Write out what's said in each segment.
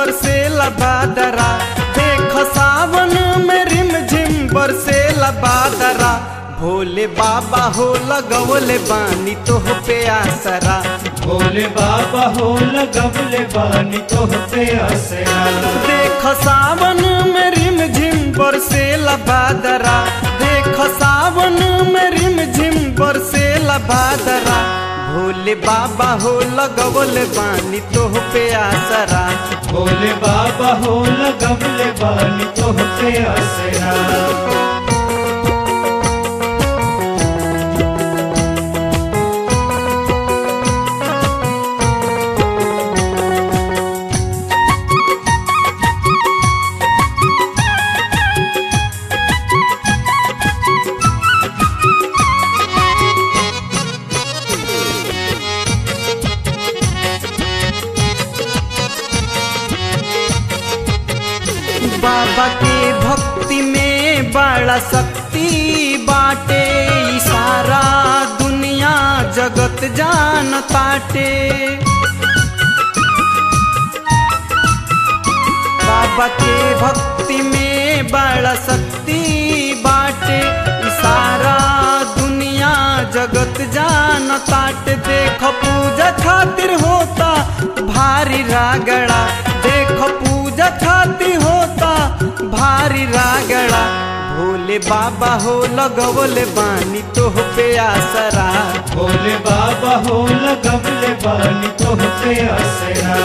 बरसेला बादरा देख सावन में रिम झिम बरसेला बादरा भोले बाबा हो लगवले बानी तोह पे आसरा भोले बाबा हो लगवले बानी तोह पे असरा देख सावन में रिम झिम बरसेला बादरा देख सावन में रिम झिम बरसेला बादरा भोले बाबा हो लगवले बानी तोह पे आसरा भोले बाबा हो लगवले बानी तोह पे असरा बाबा के भक्ति में बड़ा शक्ति बाटे ई सारा दुनिया जगत जान ताटे बाबा के भक्ति में बड़ा शक्ति बाटे ई सारा दुनिया जगत जान ताटे देख पूजा खातिर होता भारी रागड़ा देख पूजा खातिर होता भारी रागड़ा भोले बाबा हो लगवले बानी तोह पे आसरा भोले बाबा हो लगवले बानी तोह पे असरा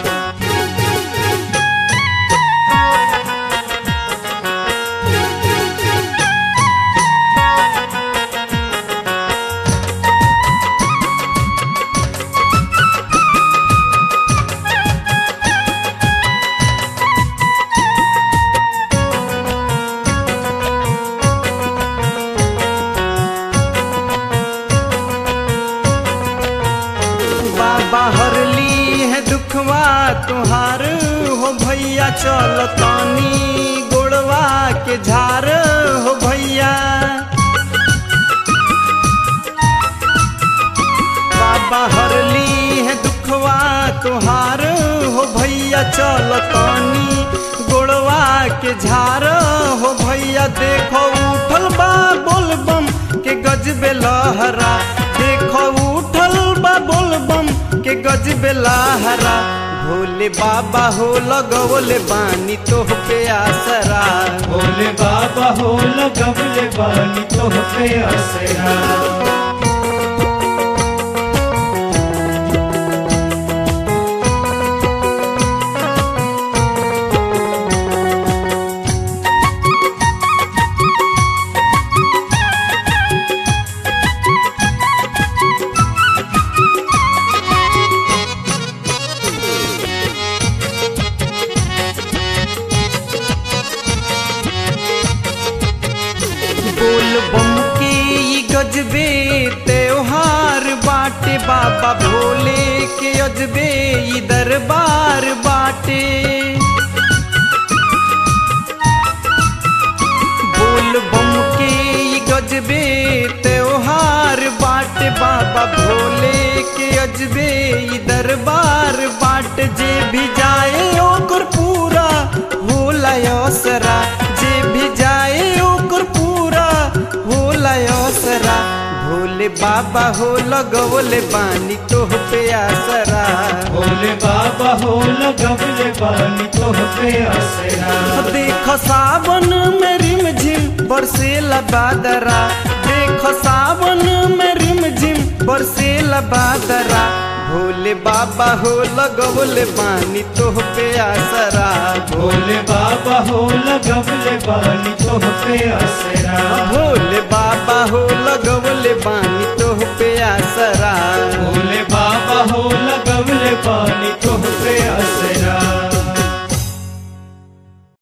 बाबा हरली है दुखवा तुहार हो भैया चल तानी गोड़वा के झार हो भैया बाबा हरली है दुखवा तुहार हो भैया चल तानी गोड़वा के झार हो भैया देखो उठल बा बोलबम के गजबे लहरा देखो उठल बा बोलबम के गजबे लहरा भोले बाबा हो लगवले बानी तोह पे आसरा भोले बाबा हो लगवले बानी तोह पे असरा बोल बम के ई गजबे त्योहार बाटे बाबा भोले के अजबे ई दरबार बाटे बोल बम के ई गजबे त्योहार बाटे बाबा भोले के अजबे ई दरबार बाट जे भी जाए ओकर पूरा होला असरा जे भी जाए ओकर पूरा होला असरा भोले बाबा हो लगवले बानी तोह पे आसरा भोले बाबा हो लगवले बानी तोह पे असरा देख सावन में रिम झिम बरसेला बादरा देख सावन में रिम झिम बरसेला बादरा भोले बाबा हो लगवले बानी तोह पे आसरा भोले बाबा हो लगवले बानी तोह पे असरा भोले बाबा हो लगवले बानी तोह पे आसरा भोले बाबा हो लगवले बानी तोह पे असरा